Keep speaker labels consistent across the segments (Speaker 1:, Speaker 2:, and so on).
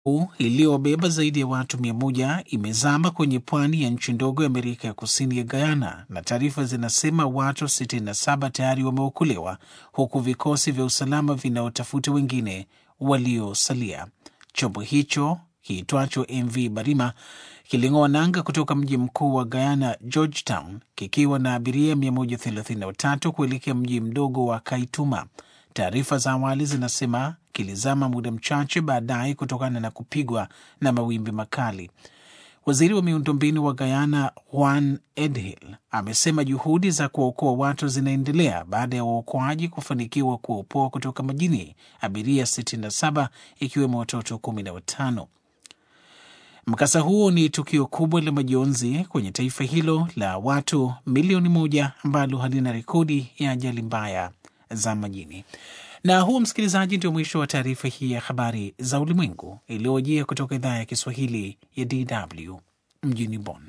Speaker 1: iliyobeba zaidi ya watu mia moja imezama kwenye pwani ya nchi ndogo ya Amerika ya Kusini ya Guyana, na taarifa zinasema watu 67 tayari wameokolewa huku vikosi vya usalama vinaotafuta wengine waliosalia. Chombo hicho kiitwacho MV Barima kiling'oa nanga kutoka mji mkuu wa Guyana, Georgetown, kikiwa na abiria 133 kuelekea mji mdogo wa Kaituma. Taarifa za awali zinasema kilizama muda mchache baadaye kutokana na kupigwa na mawimbi makali. Waziri wa miundombinu wa Guyana Juan Edhill amesema juhudi za kuwaokoa watu zinaendelea baada ya waokoaji kufanikiwa kuwaopoa kutoka majini abiria 67 ikiwemo watoto 15. Mkasa huo ni tukio kubwa la majonzi kwenye taifa hilo la watu milioni moja ambalo halina rekodi ya ajali mbaya za majini. Na huo, msikilizaji, ndio mwisho wa taarifa hii ya habari za ulimwengu iliyojia kutoka idhaa ya Kiswahili ya DW mjini Bonn.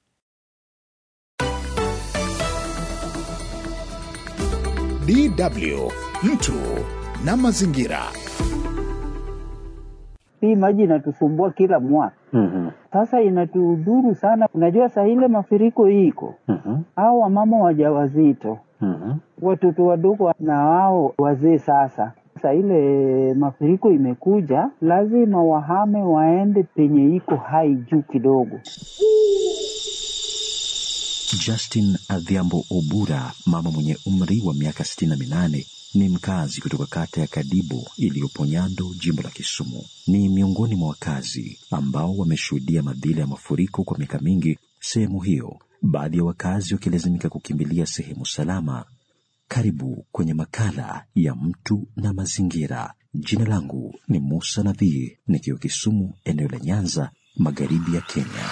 Speaker 2: DW mtu na mazingira.
Speaker 3: Hii maji inatusumbua kila mwaka.
Speaker 4: Mhm.
Speaker 3: Sasa inatudhuru sana. Unajua saa ile mafuriko iko
Speaker 4: Mhm.
Speaker 3: au wamama wajawazito,
Speaker 4: Mhm.
Speaker 3: watoto wadogo na wao wazee. Sasa saa ile mafuriko imekuja, lazima wahame waende penye iko hai juu kidogo.
Speaker 5: Justin Adhiambo Obura, mama mwenye umri wa miaka 68, ni mkazi kutoka kata ya Kadibo iliyopo Nyando, jimbo la Kisumu. Ni miongoni mwa wakazi ambao wameshuhudia madhila ya mafuriko kwa miaka mingi sehemu hiyo, baadhi ya wakazi wakilazimika kukimbilia sehemu salama. Karibu kwenye makala ya mtu na mazingira. Jina langu ni Musa Nadhii, nikiwa Kisumu, eneo la Nyanza, magharibi ya Kenya.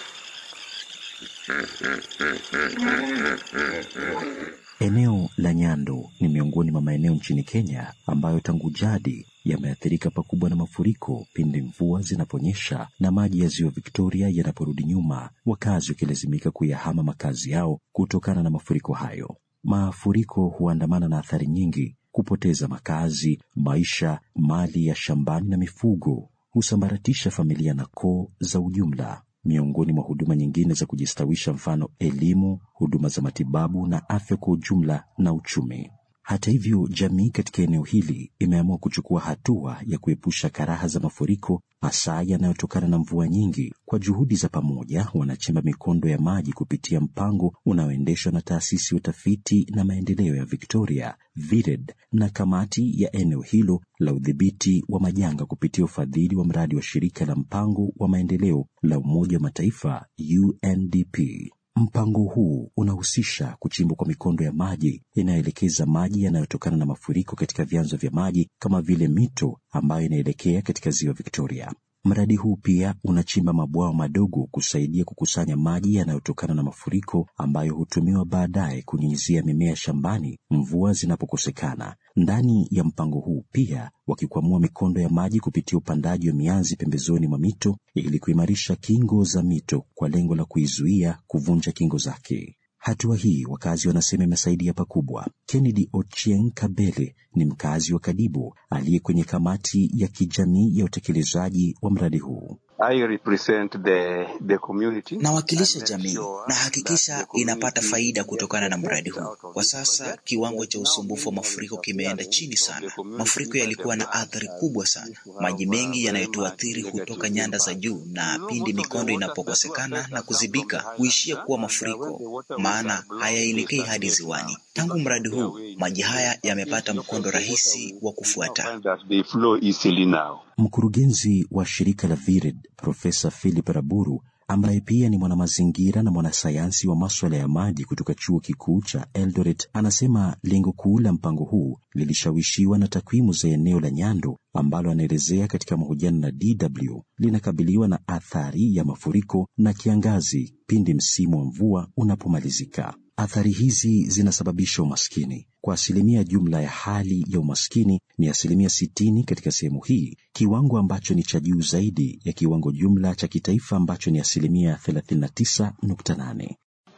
Speaker 5: Eneo la Nyando ni miongoni mwa maeneo nchini Kenya ambayo tangu jadi yameathirika pakubwa na mafuriko pindi mvua zinaponyesha na maji ya ziwa Victoria yanaporudi nyuma, wakazi wakilazimika kuyahama makazi yao kutokana na mafuriko hayo. Mafuriko huandamana na athari nyingi: kupoteza makazi, maisha, mali ya shambani na mifugo, husambaratisha familia na koo za ujumla miongoni mwa huduma nyingine za kujistawisha, mfano elimu, huduma za matibabu na afya kwa ujumla na uchumi. Hata hivyo, jamii katika eneo hili imeamua kuchukua hatua ya kuepusha karaha za mafuriko, hasa yanayotokana na mvua nyingi. Kwa juhudi za pamoja, wanachimba mikondo ya maji kupitia mpango unaoendeshwa na taasisi ya utafiti na maendeleo ya Victoria VIRED na kamati ya eneo hilo la udhibiti wa majanga kupitia ufadhili wa mradi wa shirika la mpango wa maendeleo la Umoja wa Mataifa UNDP. Mpango huu unahusisha kuchimbwa kwa mikondo ya maji inayoelekeza maji yanayotokana na mafuriko katika vyanzo vya maji kama vile mito ambayo inaelekea katika ziwa Victoria. Mradi huu pia unachimba mabwawa madogo kusaidia kukusanya maji yanayotokana na mafuriko ambayo hutumiwa baadaye kunyunyizia mimea shambani mvua zinapokosekana. Ndani ya mpango huu pia wakikwamua mikondo ya maji kupitia upandaji wa mianzi pembezoni mwa mito ili kuimarisha kingo za mito kwa lengo la kuizuia kuvunja kingo zake. Hatua hii wakazi wanasema imesaidia pakubwa. Kennedy Ochieng Kabele ni mkazi wa Kadibo aliye kwenye kamati ya kijamii ya utekelezaji wa mradi huu.
Speaker 6: I represent the, the community.
Speaker 7: Nawakilisha jamii na hakikisha inapata faida kutokana na mradi huu. Kwa sasa kiwango cha usumbufu wa mafuriko kimeenda chini sana. Mafuriko yalikuwa na athari kubwa sana. Maji mengi yanayotuathiri hutoka nyanda za juu, na pindi mikondo inapokosekana na kuzibika huishia kuwa mafuriko, maana hayaelekei hadi ziwani. Tangu mradi huu, maji haya yamepata mkondo rahisi wa kufuata.
Speaker 6: They flow easily now.
Speaker 5: Mkurugenzi wa shirika la VIRED Profesa Philip Raburu ambaye pia ni mwanamazingira na mwanasayansi wa maswala ya maji kutoka chuo kikuu cha Eldoret anasema lengo kuu la mpango huu lilishawishiwa na takwimu za eneo la Nyando ambalo anaelezea katika mahojiano na DW linakabiliwa na athari ya mafuriko na kiangazi pindi msimu wa mvua unapomalizika. Athari hizi zinasababisha umaskini. Kwa asilimia jumla ya hali ya umaskini ni asilimia sitini katika sehemu hii, kiwango ambacho ni cha juu zaidi ya kiwango jumla cha kitaifa ambacho ni asilimia 39.8.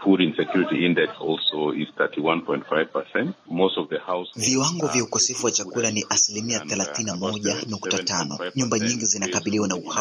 Speaker 6: food insecurity index also is 31.5%. Most of the households
Speaker 7: Viwango vya
Speaker 6: are
Speaker 7: ukosefu wa chakula ni asilimia thelathini na moja nukta tano. Nyumba nyingi zinakabiliwa na uhaba